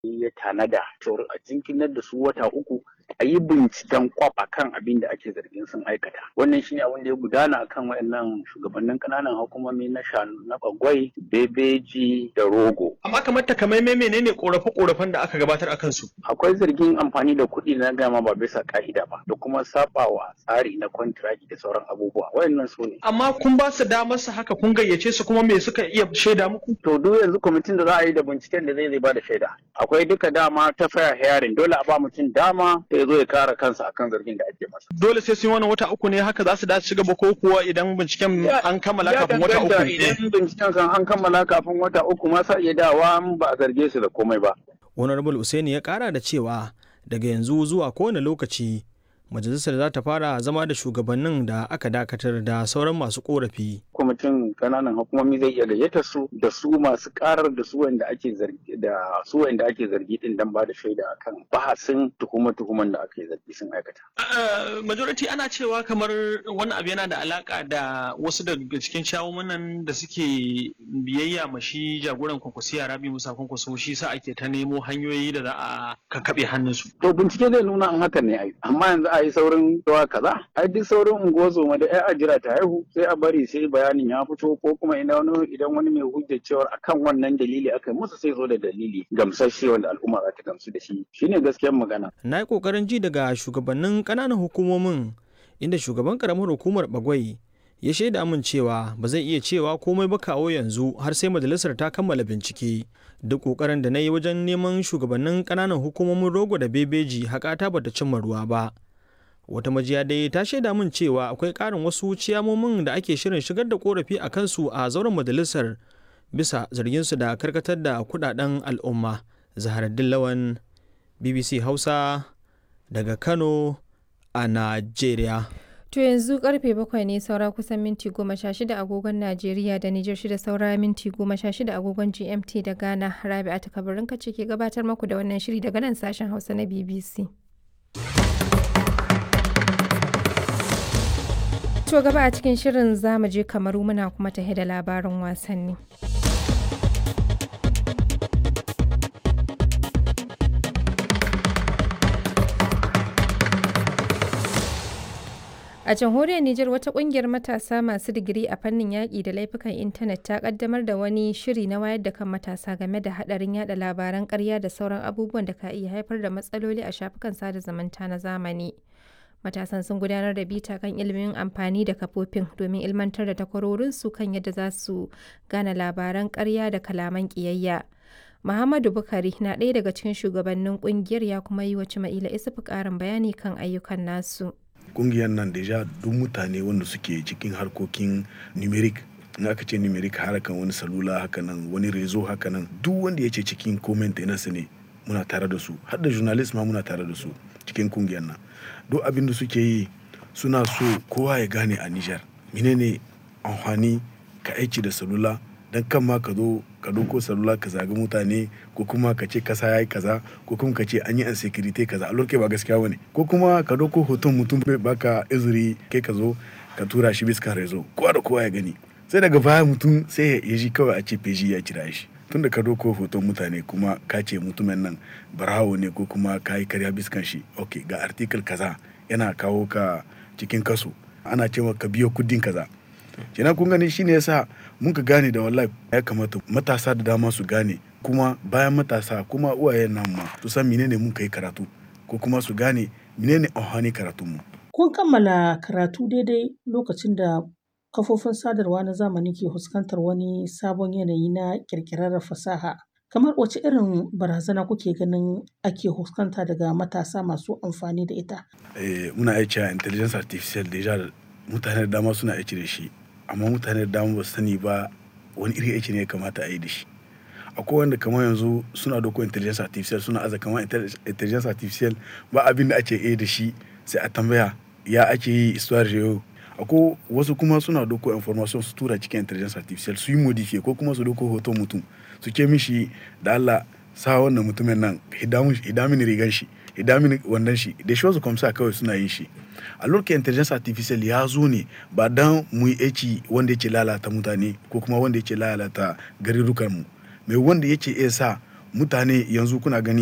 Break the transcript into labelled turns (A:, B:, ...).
A: ya tanada cewar a jinkinar da su wata uku a yi binciken kwaf a kan abin da ake zargin sun aikata wannan shine abin da ya gudana a kan wayannan shugabannin kananan hukumomi na shanu na bagwai bebeji da rogo
B: amma kamar takamaimai menene korafe-korafen da aka gabatar a kansu
A: akwai zargin amfani da kuɗi na gama ba bisa ka'ida ba da kuma sabawa tsari na kwantiraki da sauran abubuwa wayannan su ne
B: amma kun ba su damar su haka kun gayyace su kuma me suka iya shaida muku
A: to duk yanzu kwamitin da za a yi da binciken da zai zai ba da shaida akwai duka dama ta fair hearing dole a ba mutum dama ya zo ya kare kansa akan zargin da ake masa
B: dole sai sun wani wata uku ne haka za su dace ci gaba ko kuwa idan binciken an kammala kafin wata uku
A: idan binciken kan an kammala kafin wata uku ma sa iya dawa ba a zarge su da komai ba
C: honorable usaini ya kara da cewa daga yanzu zuwa kowane lokaci majalisar za ta fara zama da shugabannin da aka dakatar da sauran masu korafi.
A: kwamitin kananan hukumomi zai iya gayyata su da su masu karar da su wanda ake zargi da su wanda ake zargi din dan ba da shaida akan bahasin tuhuma tuhuman da ake zargi sun aikata.
B: majority ana cewa kamar wannan abu yana da alaka da wasu daga cikin shawumanan da suke biyayya ma shi jagoran kwankwasiya rabi musa kwankwaso shi sa ake ta nemo hanyoyi da za a kakkaɓe hannunsu.
A: to bincike zai nuna an hakan ne ai amma yanzu a yi saurin zuwa kaza ai duk saurin unguwar da ai a jira ta haihu sai a bari sai bayanin ya fito ko kuma idan wani idan wani mai hujjar cewar akan wannan dalili aka yi musu sai zo da dalili gamsasshe wanda al'umma za ta gamsu da shi shine gaskiyar magana
C: na yi kokarin ji daga shugabannin ƙananan hukumomin inda shugaban karamar hukumar bagwai ya shaida min cewa ba zai iya cewa komai ba kawo yanzu har sai majalisar ta kammala bincike duk kokarin da na yi wajen neman shugabannin ƙananan hukumomin rogo da bebeji haƙata bata cimma ruwa ba wata majiya dai ta shaida min cewa akwai ƙarin wasu ciyamomin da ake shirin shigar da korafi a kansu a zauren majalisar bisa zarginsu da karkatar da kudaden al'umma zaharaddin lawan bbc hausa daga kano a najeriya
D: To yanzu karfe bakwai ne saura kusan minti goma sha shida agogon Najeriya da Nijar shida saura minti goma sha shida agogon GMT da Ghana Rabi'a ta kabarin kace ke gabatar maku da wannan shiri daga nan sashen Hausa na BBC. To gaba a cikin shirin zamu je kamaru muna kuma tahe da labarin wasanni. A jamhuriyar Nijar wata kungiyar matasa masu digiri a fannin yaƙi da laifukan intanet ta kaddamar da wani shiri na wayar da kan matasa game da haɗarin yada labaran ƙarya da sauran abubuwan da ka iya haifar da matsaloli a shafukan sada zumunta na zamani. Matasan sun gudanar da bita kan ilimin amfani da kafofin domin ilmantar da takwarorinsu kan yadda za su gane labaran ƙarya da kalaman ƙiyayya. Muhammadu Bukari na ɗaya daga cikin shugabannin ƙungiyar ya kuma yi wa Cima'ila Isufu ƙarin bayani kan ayyukan nasu.
E: kungiyar nan deja duk mutane wanda suke cikin harkokin numeric in aka ce numeric harkan wani salula haka nan wani rezo haka nan duk wanda ya ce cikin comment su ne muna tare da su har da journalist ma muna tare da su cikin kungiyar nan duk abin da suke yi suna so kowa ya gane a Nijar menene amfani ka aiki da salula dan kan ma ka zo ka doko salula ka zagi mutane ko kuma ka ce kasa yayi kaza ko kuma ka ce an yi insecurity kaza a lokacin ba gaskiya bane ko kuma ka doko hoton mutum bai baka izuri kai ka zo ka tura shi bisa rezo kowa da kowa ya gani sai daga baya mutum sai ya ji kawai a ce feji ya kira shi tunda ka doko hoton mutane kuma ka ce mutumin nan barawo ne ko kuma ka yi karya biskan shi ok ga article kaza yana kawo ka cikin kaso ana cewa ka biyo kudin kaza kenan kun gani shine yasa mun ka gane da wallahi ya kamata matasa da dama su gane kuma bayan matasa kuma uwayen nan ma su san menene mun kai karatu ko kuma su gane menene amfani karatun mu
F: kun kammala karatu daidai lokacin da kafofin sadarwa na zamani ke fuskantar wani sabon yanayi na kirkirar fasaha kamar wace irin barazana kuke ganin ake fuskanta daga matasa masu amfani da ita
E: eh, muna aiki a intelligence artificial deja mutane da dama suna aiki da shi amma mutane da dama ba su sani ba wani iri aiki ne ya kamata a yi da shi akwai wanda kamar yanzu suna doko intelligence artificial suna aza kamar intelligence artificial ba abin da ake yi da shi sai a tambaya ya ake yi histoire yau akwai wasu kuma suna doko information su tura cikin intelligence artificial su yi modify ko kuma su doko hoton mutum su ke mishi da Allah sa wannan mutumin nan hidamin rigan shi hidamin wannan shi da shi wasu kwamsa kawai suna yin shi a lokacin intelligence artificial ya zo ne ba dan mu yi aiki wanda yake lalata mutane ko kuma wanda yake lalata garurukan mu mai wanda yake iya sa mutane yanzu kuna gani